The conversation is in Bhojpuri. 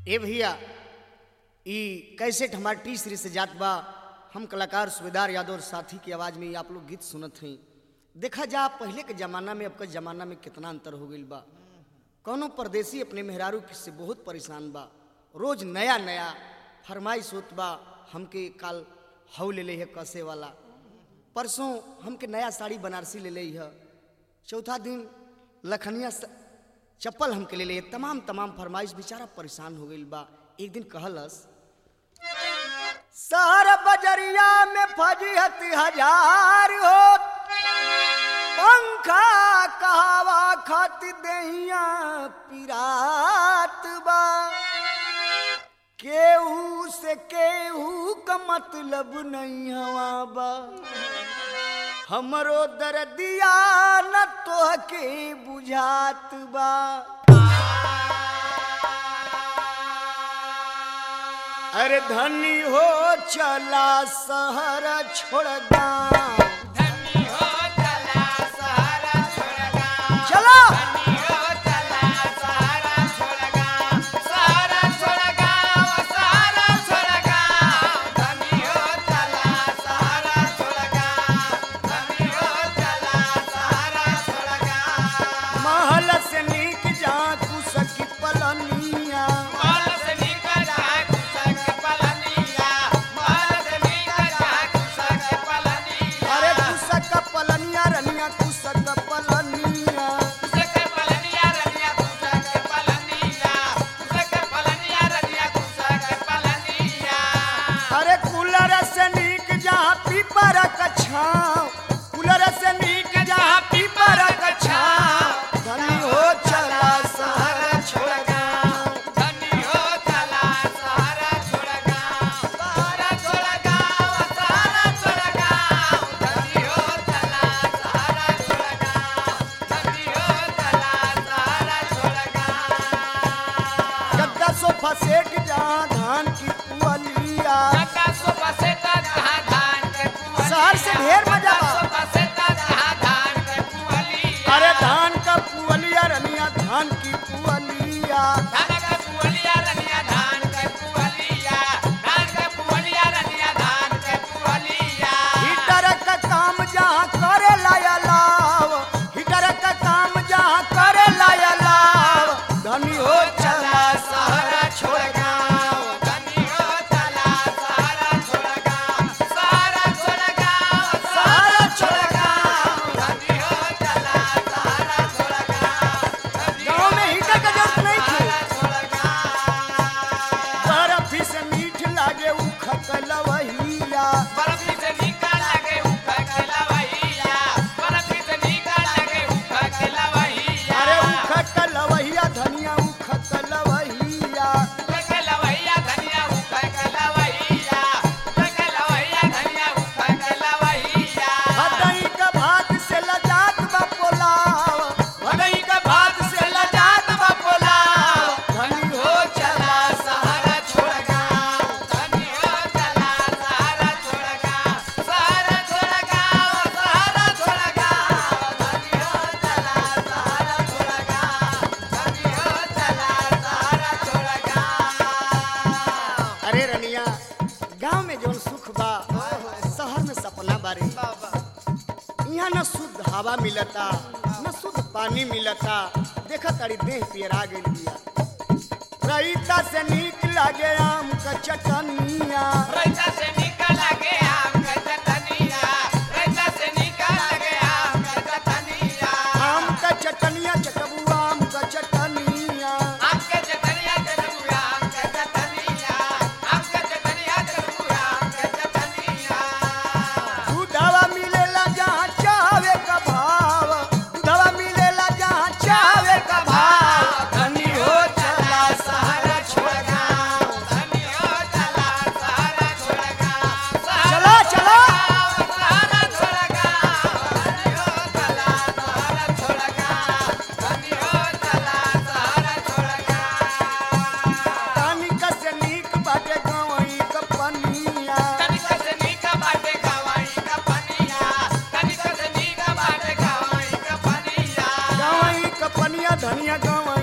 ए भैया ई कैसेट हमार टी सीरीज से जात बा हम कलाकार सुबेदार यादव और साथी की आवाज में ही आप लोग गीत सुनत हैं देखा जा पहले के जमाना में अब के जमाना में कितना अंतर हो गईल बा कौनो परदेसी अपने मेहरारू से बहुत परेशान बा रोज नया नया फरमाइश होत बा हमके काल हऊ ले ले है कसे वाला परसों हमके नया साड़ी बनारसी ले ले है चौथा दिन लखनिया स- चप्पल हमके ले ले तमाम तमाम फरमाइश बेचारा परेशान हो गईल बा एक दिन कहलस सारा बजरिया में फजीहत हजार हो पंखा कहवा खत दहिया पिरात बा केहू से केहू का मतलब नहीं हवा बा हमरो दर्दिया न तोहके बुझात बा अरे धनी हो चला शहर छोड़ गाँव धनी हो चला सहारा छोड़गा चलो धनी हो चला सहारा छोड़गा सहारा छोड़गा वो सहारा छोड़गा धनी हो चला सहारा छोड़गा धनी हो चला सहारा छोड़गा महल से नीक जा तू सकी पलनिया माल से निकल जा कुसक पलनिया माल से निकल जा कुसक पलनिया अरे तू सक पलनिया रनिया तू सक पलनिया कुसक पलनिया रनिया कुसक पलनिया कुसक पलनिया रनिया कुसक पलनिया अरे कूलर से नीक जा पीपर का छाँव कूलर से नीक जा पीपर का छाँव धनी हो चला शहर छोड़ गाँव धनी हो चला सहारा छोड़गा सहारा छोड़गा वो सहारा छोड़गा धनी हो चला सहारा छोड़गा धनी हो चला सहारा छोड़गा गद्दा सोफा सेट जा धान की पुअलिया जका सोफा से कहा धान के पुअलिया शहर से ढेर मजा बा। सोफा से कहा धान के पुअलिया अरे धान का पुअलिया रनिया धान की पुअलिया धान का पुअलिया रनिया धान के पुअलिया धान के पुअलिया रनिया धान के पुअलिया हीटर का काम जहाँ करे लाया लाव हीटर का काम जहाँ करे लाया लाव धनी हो चला सहारा छोड़ गाँव धनी हो चला सहारा छोड़गा सहारा छोड़गा सहारा छोड़ गाँव धनी हो चला सहारा छोड़गा गाँव में हीटर का जरूरत नहीं थी छोड़गा बर्फ से मीठ लागे उखत लवहिया बर्फी से निकाल लगे ऊपर के लवैया बर्फी से निकाल लगे ऊपर के लवैया अरे उखत लवहिया धनिया उखत लवहिया ऊपर के लवैया धनिया ऊपर के लवैया ऊपर के लवैया धनिया ऊपर के लवैया भदई का भात से लजात बा पोलाव भदई का भात से लजात बा पोलाव धनी हो चला सहारा छोड़गा धनी हो चला सहारा छोड़गा सहारा छोड़गा सहारा छोड़गा धनी हो चला सहारा छोड़गा धनी हो चला सहारा छोड़गा अरे रनिया गांव में जौन सुख बा शहर में सपना बारे यहाँ न शुद्ध हवा मिलता न शुद्ध पानी मिलता देखा तारी देह पियरा गइल बिया रईता से नीक लागे आम का चटनिया रैता से निकल लगे आम का चटनिया रैता से निकल लगे आम का चटनिया आम का चटनिया चटबू आम का चटनिया आम का चटनिया चटनिया आम का चटनिया आम का चटनिया चटनिया आम का चटनिया दूधवा मिलेला जहाँ चावे का भाव दूधवा मिलेला जहाँ चावे का भाव धनी हो चला सहारा छोड़ गाँव धनी हो चला सहारा छोड़गा चला चला सहारा छोड़गा धनी हो चला सहारा छोड़गा धनी हो चला सहारा छोड़गा तनिक से नीक बाटे गवई का पनिया तनिक से नीका बाटे गवाई का पनिया तनिक से नीका बाटे गवाई का पनिया गवई का पनिया धनिया गवई